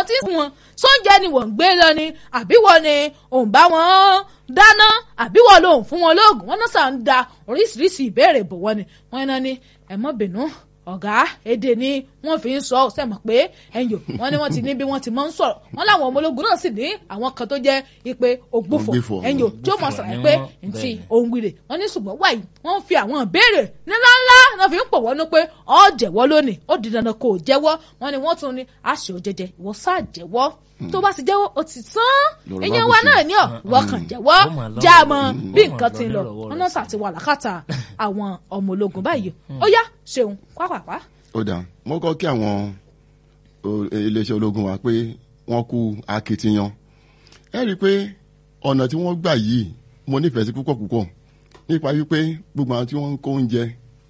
àwọn tí ń fún wọn sóúnjẹ ni wọ́n ń gbé lọ ni àbí wọ́n ni òun bá wọn dáná àbí wọ́n lòun fún wọn lóògùn wọn náà sàn ń da oríṣiríṣi ìbéèrè bò wọ́n ni wọ́n iná ni ẹ má bínú ọ̀gá èdè ni wọ́n fi ń sọ sẹ́mọ̀ pé ẹ̀yìn wọ́n ní wọ́n ti ní bí wọ́n ti máa ń sọ̀rọ̀ wọ́n láwọn ọmọ ológun náà sì ní àwọn kan tó jẹ́ ipe ògbófò Ògbófò. ẹ̀yìn tí ó mọ̀ sọ̀rọ̀ ni pé wọ́n, ntí bẹ́ẹ̀ ni. ohun wíìrè wọ́n ní ṣùgbọ́n wáyé wọ́n ń fi àwọn ìbéèrè ńláńlá náà fi ń pò wọ́n ní pé ó jẹ́wọ́ lónìí ó di dandan kó o jẹ́wọ́ wọ́n ní wọ́n tún ní àṣẹ òjẹjẹ ìwọ sáà jẹ́wọ́ tó bá ti jẹ́wọ́ ó ti tán Lọ́rọ̀ ìyẹn bá wa kù sí. náà ní ọ̀ wọ́n kàn jẹ́wọ́ Ó mà lọ́rọ̀ já a mọ lọ́rọ̀ bí lọ́rọ̀ nǹkan ti ń lọ lọ́rọ̀ wọ́n náà sà ti wà lákàtà àwọn ọmọ ológun báyìí ó yá ṣeun pápápá ó dà mo kọ́ kí àwọn o- iléeṣẹ́ ológun wa pé wọ́n kú akitiyan ẹ rí i pé ọ̀nà tí wọ́n gbà yìí mo nífẹ̀ẹ́ sí púpọ̀ púpọ̀ nípa wípé gbogbo àwọn tí wọ́n ń kó oúnjẹ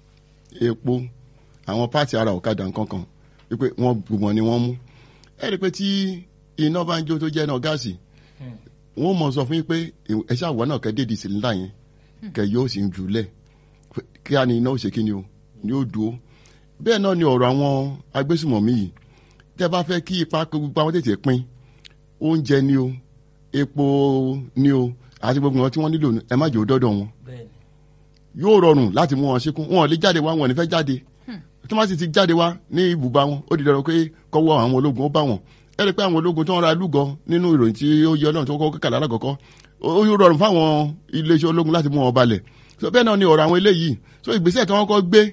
epo àwọn páàtì ara ọ̀kadà nǹkankan wípé wọ́n gbogbo wọn ni wọ́n mú ẹ rí i pé tí iná bá ń jó tó jẹ́ iná gáàsì wọ́n mọ̀ sọ fún yín pé ẹ ṣáà wọ́n náà kẹ́ dédìí sílíńdà yẹn kẹ́ yóò sì ń jùlẹ̀ kí á ní iná ó ṣe kí ni o ni ó dúró bẹ́ẹ̀ náà ni ọ̀rọ̀ àwọn agbésùmọ̀mí yìí tẹ́ bá fẹ́ kí ipa gbogbo àwọn tètè pín oúnjẹ ni o epo ni o àti gbogbo wọn tí wọ́n nílò ẹ má jẹ́ ó dọ́dọ̀ wọn bẹ́ẹ̀ ni yóò rọrùn láti mú wọn ṣekú wọn ò lè jáde wá wọn ò ní fẹ́ jáde tí wọ́n sì ti jáde wá ní ibùba wọn ó di dandan pé kọ́wọ́ àwọn ológun ó bá wọn ẹ rí i pé àwọn ológun tó ń ra lúgọ nínú ìròyìn tí ó yẹ ọlọ́run tó kọ́ kàlà alákọ̀ọ́kọ́ ó yóò rọrùn fáwọn iléeṣẹ́ ológun láti mú wọn balẹ̀ so bẹ́ẹ̀ náà ni ọ̀rọ̀ àwọn eléyìí so ìgbésẹ̀ tí wọ́n kọ́ gbé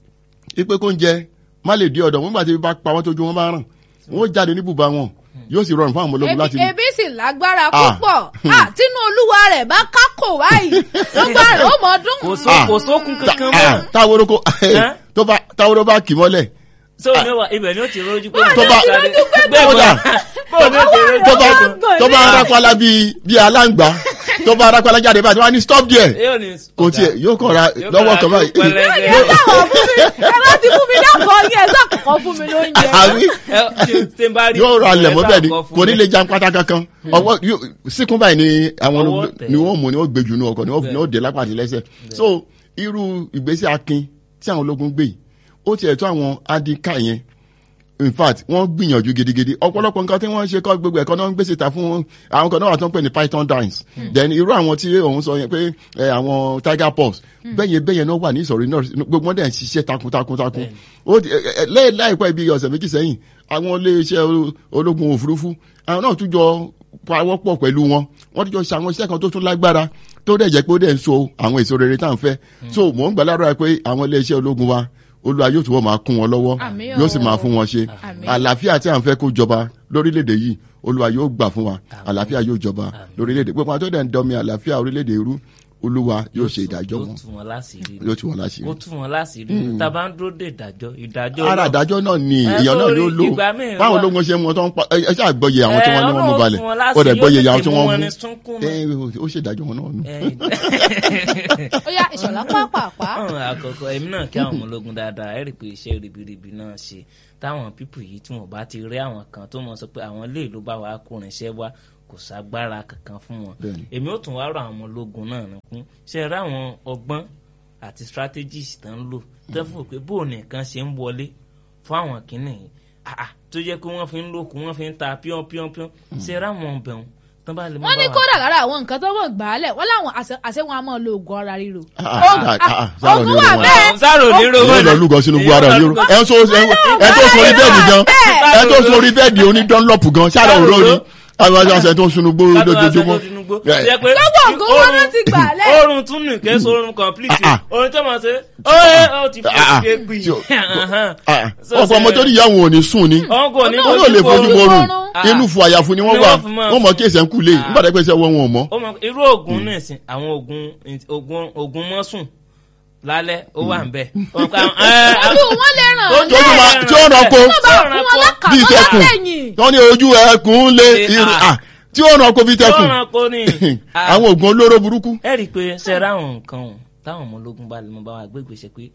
ipe kó ń jẹ má lè di ọ̀dọ̀ wọn nígbà tí bá pa wọn tójú wọn bá ràn wọn ó jáde ní ibùba wọn yóò sì rọrùn fáwọn ológun láti ebi ebi sì lágbára Ah. púpọ̀ Ah, tínú olúwa rẹ̀ bá kákò báyìí lọ́gbà rẹ̀ ó mọ̀ ọdún. kò só kò sókun kankan Ah, mọ́ táwọn orúkọ Ẹ́? tó bá táwọn orúkọ bá kì mọ́lẹ̀ so ní wa ibẹ̀ ni ó ti rojú pé tó bá kódà bó ní ó ti rojú tó bá Ọlọ́gbọ̀n tó bá ni. rápálá bíi bíi aláǹgbá tó bá rápálá jáde báyìí tó bá ní stop there yóò ní kò tiẹ̀ yóò kàn ra Yóò lọ́wọ́ kàn kan ra báyìí yóò pẹlẹbẹ. ẹ sáwọn fún mi ẹ bá ti fún mi dákọ̀ ní ẹ sàkọ̀kọ̀ fún mi lóúnjẹ. àbí Ẹ, tí- tí n bá rí yóò ra lẹ̀ mọ́ bẹ́ẹ̀ ni ẹ̀sà kan kò ní fún lè jan pátá kankan ọwọ́ yóò- síkún báyìí ni àwọn Ọwọ́ ológun- tẹ̀. ni wọ́n mú ni wọ́n gbé jù ní ọkọ̀ ni wọ́n Bẹ́ẹ̀. ni wọ́n dé lápá àti lẹ́sẹ̀ so irú ìgbésẹ̀ akin tí àwọn ológun gbé yìí ó tiẹ̀ tó àwọn adika yẹn in fact wọ́n gbìyànjú gidigidi ọ̀pọ̀lọpọ̀ nǹkan tí wọ́n ń ṣe kọ́ gbogbo ẹ̀kọ́ náà ń gbèsè ta fún àwọn kan náà wà tó ń pè ní python dance then irú àwọn tí òun sọ yẹn pé ẹ, àwọn tiger paws bẹ́yẹn bẹ́yẹn náà wà ní ìsọ̀rí náà gbogbo wọn dẹ̀ ń ṣiṣẹ́ takuntakuntakun ó ti- ẹ, ẹ, lẹ́yìn láìpẹ́ bíi ọ̀sẹ̀ méjì sẹ́yìn àwọn iléeṣẹ́ o- ológun òfurufú àwọn náà tún jọ pawọ́pọ̀ pẹ̀lú wọn wọ́n tún jọ ṣe àwọn iṣẹ́ kan tó tún lágbára tó dẹ̀ jẹ́ pé ó dẹ̀ ń so àwọn èso rere tá à ń fẹ́ so mò ń gbà ládùúrà pé àwọn iléeṣẹ́ ológun wa olúwa yóò túbọ̀ máa kún wọn lọ́wọ́ Àmín o. yóò sì máa fún wọn ṣe Àmín. àlàáfíà tí à ń fẹ́ kó jọba lórílẹ̀‐èdè yìí olúwa yóò gbà fún wa àlàáfíà yóò jọba lórílẹ̀‐èdè gbogbo àwọn tó dẹ̀ ń dọmi àlàáfíà orílẹ̀‐èdè irú olúwa yóò ṣe ìdájọ́ yóò wọn tú wọn láṣìírí yóò tú wọn láṣìírí. kó tú wọn láṣìírí tàbá ń dúró dé ìdájọ́ ìdájọ́ ara náà- ìdájọ́ náà ni Ẹ, èèyàn náà sórí yóò lò ìgbà míì báwọn wà- ológun ṣe mú wọn tó ń pa ẹ ẹ ṣáà gbọ́yè àwọn tí wọ́n ní wọ́n mú Ẹ, balẹ̀ Ọlọ́run fún wọn ó dẹ̀ láṣìírí, gbọ́yè yóò àwọn tí tètè wọ́n mú wọn mú ní sunkún mọ́. ẹ ó ṣèdájọ́ wọn náà nù. ó yá ìṣọ̀lá pàápàá. ọ̀hún àkọ́kọ́ èmi náà kí àwọn ọmọ ológun dáadáa ẹ rí i pé iṣẹ́ ribiribi náà ṣe táwọn pípù yìí tí wọ́n bá ti rí àwọn kan tó mọ̀ sọ pé àwọn ilé ìlú bá wa kó irinṣẹ́ wá kò ságbára kankan fún wọn Bẹ́ẹ̀ni. èmi ó tún wá rọ àwọn ọmọ ológun náà nìkún ṣe rí àwọn ọgbọ́n àti strategies tó ń lò tó fún pé bóun nìkan ṣe ń wọlé fún àwọn kìnnì yìí Ah, ah, tó jẹ́ pé wọ́n fi ń lókun wọ́n fi ń ta píọ́n píọ́n píọ́n ṣe rí àwọn ọbẹ̀ wọn tán bá lè mú wọ́n ní bá wa- kódà lára àwọn nǹkan tó wọ́n gbà á lẹ̀ wọ́n láwọn àṣẹ- àṣẹ wọn a máa lo oògùn ara ríro. Ah, ah, ah, ah, ah, sáà oògùn lọ wà ní bẹ́ẹ̀. sáró ní ro èyí lọ lúgọ sínú gbọ́ ara yìí ẹ ń so ẹ tó sórí bẹ́ẹ̀dì gan ẹ tó sórí bẹ́ẹ̀dì oní dánlọ́pù gan ṣáà lọ rọ ni àwọn aṣọ tó ń sunú gbó lójoojúmọ́. Lọ́wọ́ ògùn wọn ló ti gbà lẹ̀. oorun tún nù kẹ́ sọ oorun complete Ah, ah. oorun tó máa ṣe ó ẹ ó ti fi Ah, ah. ṣe gbì Tí o- ọ̀pọ̀ ọmọ tó níyà wọn ò ní sùn ni ọ̀hún kò ní wọn ò lè fojú oorun. borun Ah. inú fún àyàfu ni wọ́n Ni wà wọ́n fi máa- wọ́n mọ̀ kí èsẹ̀ ń kú lé nígbà tó pèsè wọn wọn ò mọ̀. ó mọ irú oògùn náà sìn àwọn oògùn oògùn oògùn mọ́sùn lálẹ́ ó wà ń bẹ̀. ojú wọn lè ràn án tí ó tún máa tí ó ràn kó wọ́n bá fún wọn lákàtọ́ bíi tẹkùn lẹ́yìn. wọ́n ní ojú ẹkùn lé Ṣe, irun ah. ah, tí ó ràn kó bíi tẹkùn Ó ràn kó ní. Ah. àwọn oògùn olóró burúkú. ẹ rí i pé ṣe ra àwọn nǹkan ọ̀hún táwọn ọmọ ológun bá lè mọ bá wa gbé ìgbésẹ̀ pé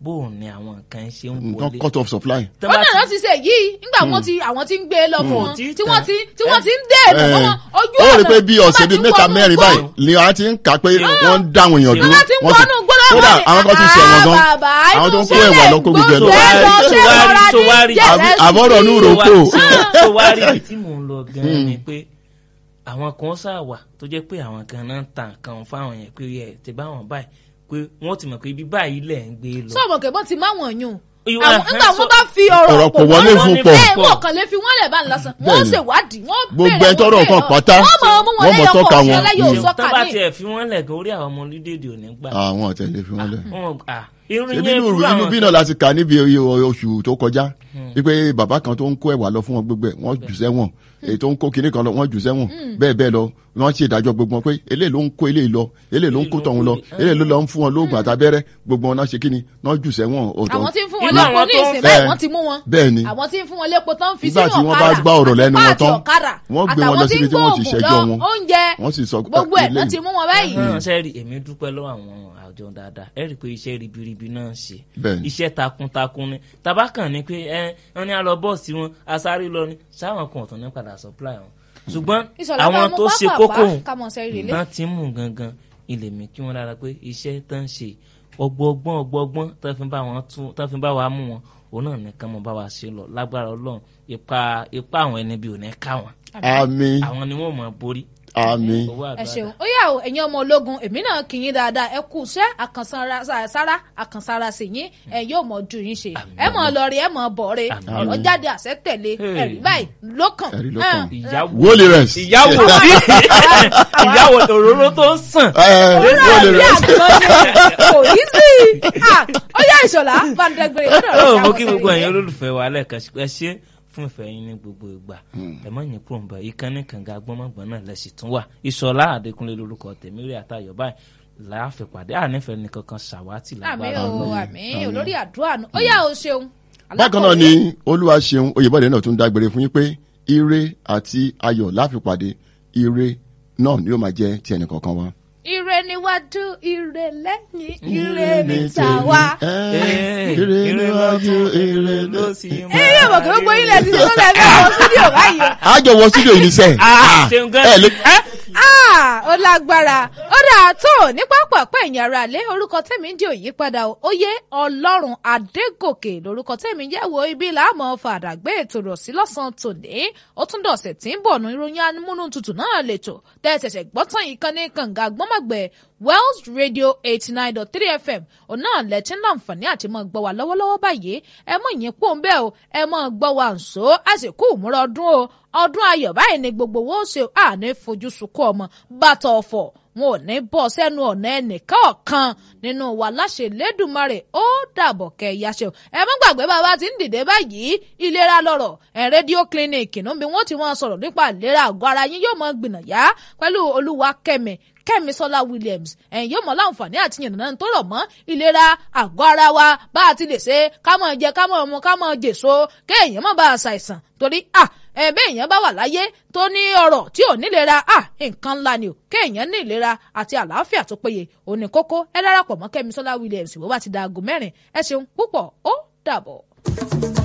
bó o ní àwọn nǹkan ṣe ń nǹkan wọlé. cut off supply. Tán ó bá náà ti- lọ ti ṣe yìí nígbà wọn ti àwọn ti ń gbé lọ fún Wọn ò wọn tí ì tí wọ́n tàn. ti tí wọ́n ti ń dé èdè Eh, fún wọn ojú ó ọ̀nà rí i pé bí tó bá ọ̀sẹ̀ ti bíi ń mẹ́ta wọnú mẹ́rin igbó, báyìí ni a ti ń kà pé wọ́n ń dáhùn èèyàn tó dúró. bá ti ń wọ́n wọnú gbọ́dọ̀ kódà àwọn kan ti ṣẹ̀wọ̀n gan. bàbá àwọn tó ń kó inú ẹ̀wà lọ kó gbogbo ẹ̀ lọ. sílẹ̀ gbọ́dọ̀ So ṣe wá rí- rọra so wá ní rí- jẹ̀rẹ̀ sí àbọ̀rọ̀ i. nù tó rò wá- kó. tó wá rí ibi tí mò ń lọ gan-an ni pé àwọn kan ṣàwà tó jẹ́ pé àwọn kan náà ń ta nǹkan fáwọn yẹn pé ẹ ti bá wọn báyìí pé wọ́n ti mọ̀ pé ibi báyìí lẹ̀ ń gbé lọ. sọ̀mọ̀ kẹ́gbọ́n ti máa wọ̀n yùn Ìwà- àwọn nígbà so- wọn bá fi ọ̀rọ̀ Ọ̀rọ̀ pọ̀ wọlé wọ́n fún ní pọ̀. ẹ wọn kàn lè fi wọn lẹ̀ bá ń lásán wọ́n Bẹ́ẹ̀ni. ṣèwádìí wọ́n Gbogbo béèrè ẹni tọ́rọ̀ wọ́n kan béèrè pátá, wọ́n mọ̀ ọmú wọn wọ́n mọ̀ lẹ́yọ̀ tọ́ka kọ̀ wọn. ọ̀ṣẹ́lẹ́yọ̀ Mm. sọ́kà tán bá ní. tiẹ̀ fi wọ́n lẹ̀ gan orí àwọn ọmọ orílẹ̀-èdè ò ní gbà. àwọn ọ̀tẹ̀lé fi wọ́n lẹ̀. Wọn- ah, irun ṣebí yẹn inú irú inú àwọn bí náà láti kà níbi iye oṣù tó kọjá wípé bàbá kan tó ń kó ẹ̀wà lọ fún wọn gbogbo ẹ̀ wọ́n jù sẹ́wọ̀n èyí tó ń kó kinní kan lọ wọ́n jù sẹ́wọ̀n bẹ́ẹ̀ bẹ́ẹ̀ lọ wọ́n ṣe ìdájọ́ gbogbo wọn pé eléyìí ló ń kó eléyìí lọ eléyìí ló ń kó tọ̀hún lọ eléyìí ló lọ ń fún wọn lóògùn àtàbẹ́rẹ́ gbogbo wọn náà ṣe kíni náà jù sẹ́wọ̀n ọ̀tọ̀ àwọn tí ń fún wọn Irú lépo àwọn ní tó ń ìsìn fẹ́- báyìí wọ́n ti mú wọn bẹ́ẹ̀ ni àwọn tí ń fún wọn lépo tán fi Nígbà sínú tí wọ́n bá ọ̀kadà gbá ọ̀rọ̀ lẹ́nu àti wọn tán, páàtì ọ̀kadà wọ́n gbé wọn àtàwọn lọ tí síbi ń tí wọ́n ti gbóògùn ṣẹjọ́ lọ, wọn. oúnjẹ wọ́n sì sọ gbogbo ẹ̀ náà eléyìí. ti mú wọn báyìí hàn sẹ́ẹ̀rì èmi dúpẹ́ lọ́wọ́ àwọn àjọ dáadáa ẹ rí i pé iṣẹ́ ribiribi náà ń ṣe Bẹ́ẹ̀ni. iṣẹ́ takuntakun ni tabakàn ni pé ẹ wọn ní alọ bọ́ọ̀sì wọn asáré lọ ni sáwọn kan ọ̀tún ní padà supply wọn ṣùgbọ́n ìṣọ̀lá àwọn bá mú tó ṣe pápá kókó bá kámọ̀ sẹ́rí rèlé náà ti ń mú gangan ilé mi kí wọ́n dára pé iṣẹ́ tó ń ṣe ọgbọ́gbọ́n ọgbọ́gbọ́n tó fi bá wọn tún tó fi bá wa mú wọn òun náà nìkan mo bá wa ṣe lọ lágbára ọlọ́run ipa ipa àwọn ẹni bí ò ní ká wọn àmín àwọn ni wọ́n mọ̀ borí àmín owó ẹ àdúrà ṣeun ó yà ó ẹ̀yin ọmọ ológun èmi náà kì í yín dáadáa ẹ kú iṣẹ́ àkànsára sára àkànsára sì yín ẹ yóò mọ ju yín ṣe ẹ mọ lọ rí ẹ mọ bọ̀ rí Àmín. ọ̀rọ̀ jáde àṣẹ tẹ̀lé Hey. ẹ̀rí báyìí lókàn Ẹ̀rí lókàn. ìyàwó wọlé rẹ̀ ìyàwó ìyàwó òróró tó ń sàn. wọlé bí rẹ̀ àgbọn ni kò yí sí Ah, ó yà ìṣọ̀lá bàǹdẹ̀gbẹ̀rẹ̀ lọ́dọ̀ rẹ̀ ó mo ṣàwọn kí gbogbo sẹ́yìn. ẹ̀yin olólùfẹ́ wa lẹ́ẹ̀kan sí ẹ ṣé fún ìfẹ́ yín ní gbogbo ìgbà ẹ má yín kúrò ń bẹ̀ ìkànnì kànga gbọ́mọgbọ́n náà lẹ̀ sì tún wà ìṣọ̀lá àdékúnlé lórúkọ tèmi rí àtàyọ̀ báyìí láàfipàdé ànífẹ́ nìkan kan ṣàwátì àmì lágbára o Ọlọ́run. àmì olórí àdúrà nù ó yà ó ṣeun. bákan náà ni olúwa ṣeun oyèbọ̀dé náà tún dágbére fún yín pé ire àti ayọ̀ láfipàdé ire náà ni yóò máa jẹ́ ti ẹnì kọ̀ọ̀kan wa. ire níwájú ire lẹ́yìn ire níta wá. Eh, ire níwájú ire ló sì. èyí ò mọ̀ kí gbogbo ilẹ̀ ti ṣe tó lẹ́ẹ̀mí àwọn stúdíò báyìí o. àjọ wọ studio yìí níṣẹ́. Ah, ṣeun gan. ẹ lè Ah, ó lágbára ó dáa tó ní pápákọ̀ ẹ̀yìn ara lé orúkọ tẹ̀mí ń di òyípadà o. oyè ọlọ́run adégòkè lórúkọ tẹ̀mí jẹ́ wo ibi làámọ̀ fàdàgbé ètò rọ̀ sí lọ́sàn-án tòní ó tún dọ̀sẹ̀ tí ń bọ̀ nù ìròyìn amúnú tutù náà lètò tẹ́ ẹ ṣẹ̀ṣẹ̀ gbọ́ tán yìí kan ní kànga gbọ́mọ̀gbẹ́ Wells Radio eighty nine dot three FM òun náà lẹ́tí láǹfààní àti mọ̀ gbọ́ wa lọ́wọ́lọ́wọ́ báyìí ẹ mọ̀ ìyẹn pò ń bẹ́ẹ̀ o ẹ mọ̀ gbọ́ wa ǹso àsìkò ìmúra ọdún o ọdún ayọ̀ báyìí ni gbogbo wo ṣe àní fojú sunkún ọmọ bàtà ọ̀fọ̀ wọn ò ní bọ́ sẹ́nu ọ̀nà ẹnìkan ọ̀kan nínú wa láṣẹ lẹ́dùnmarè ó dàbọ̀ kẹ́ ẹ yáṣẹ́ o ẹ má gbàgbé bàbá tí ń dìde báyìí ìlera lọ́rọ̀ ẹ̀ rédíò clinic nù bí wọ́n ti wọ́n sọ̀rọ̀ nípa ìlera àgọ́ ara yín yóò mọ gbìnàyà pẹ̀lú olúwa kẹ́mi kẹ́misọ́lá williams ẹ̀yin yóò mọ̀ láǹfààní àti yànnàná tó rọ̀ mọ́ ìlera àgọ́ ara wa bá a ti lè ṣe ká máa jẹ ká máa mu ká máa jèso kéèyàn má bàa ṣàìsàn torí à ẹ̀bẹ́ èèyàn bá wà láyé tó ní ọrọ̀ tí ò nílera à nǹkan ńlá ni o kéèyàn ní ìlera àti àlàáfíà tó péye òní kókó ẹ darapọ̀ mọ́ kẹ́misọ́lá williams bó bá ti da aago mẹ́rin ẹ ṣeun púpọ̀ ó dàbọ̀.